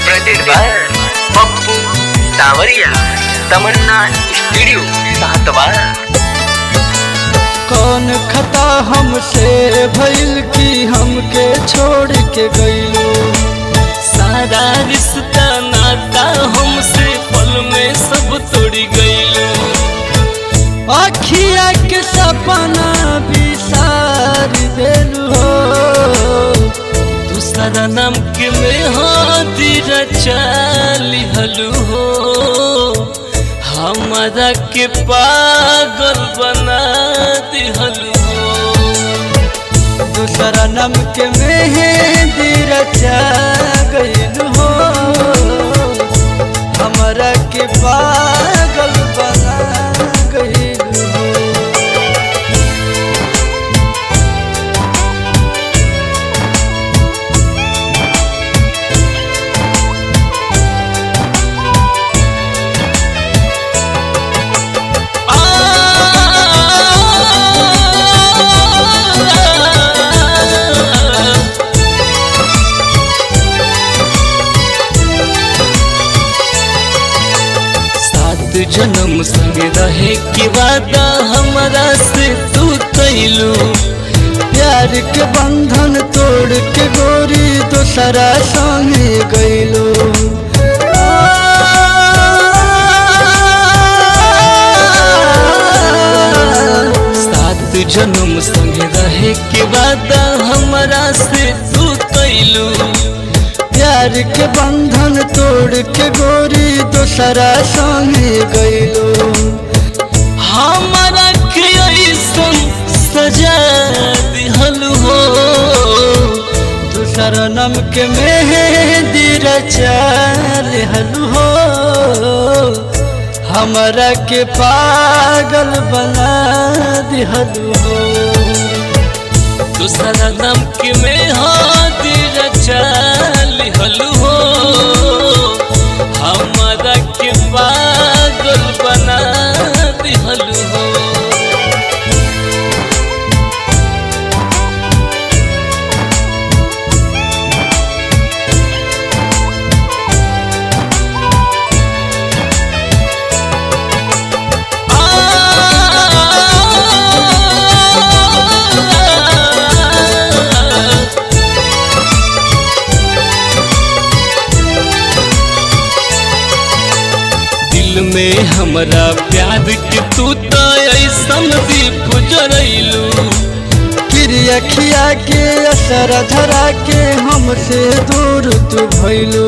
presented by Pappu सावरिया तमन्ना studio सातवा कौन खता हमसे भइल की हमके छोड़ के गइलो सारा रिश्ता नाता हमसे पल में सब तोड़ी गइलो अखिया के सपना बिसार देलू हो दूसरा नाम के में हाथी रचाली हलू हो हमारा के पागल बना दिहलू हो दूसरा नम के मेहंदी रचा गइल हो हमरा के पागल बना गइल हो सात जन्म संग रहे के वादा हमारा से तू कैलू प्यार के बंधन तोड़ के गोरी दूसरा संगे गइलो सात जन्म संग रहे के वादा हमारा से तू कैलू प्यार के बंधन तोड़ के गोरी दूसरा संगे गइलो हमारा के ऐसन सजा दिहलू हो दूसरा नम के मेहंदी रचा लेहलू हो हमरा के पागल बना दिहलू हो दूसरा नाम के में हाथी रचा लिहलू हो हमारा के पागल बना दिहलू हो दिल में हमरा प्यार के तू तो ऐसन दीप जरैलू क्रिया खिया के असर धरा के हमसे दूर तू भइलू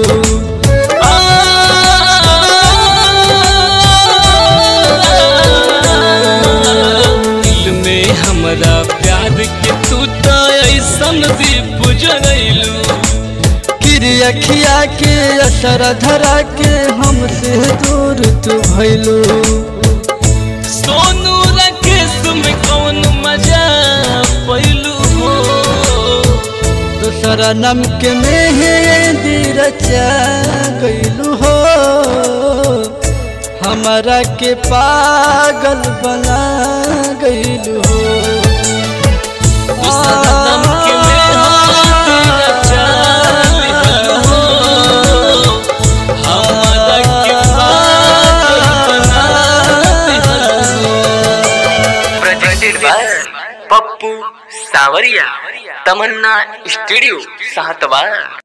दिल में हमरा प्यार के तू तो ऐसन दीप जरैलू क्रिया खिया के असर धरा के हमसे दूर तू भइलू सोनू राकेश में कौन मजा पैलू हो दूसरा नम के मेहंदी रचा गइलू हो हमरा के पागल बना गइलू हो दूसरा नाम के में हाथ रचा लिहलू हो हमारा के पागल बना दिहलू हो presented by पप्पू सावरिया तमन्ना स्टूडियो सातवा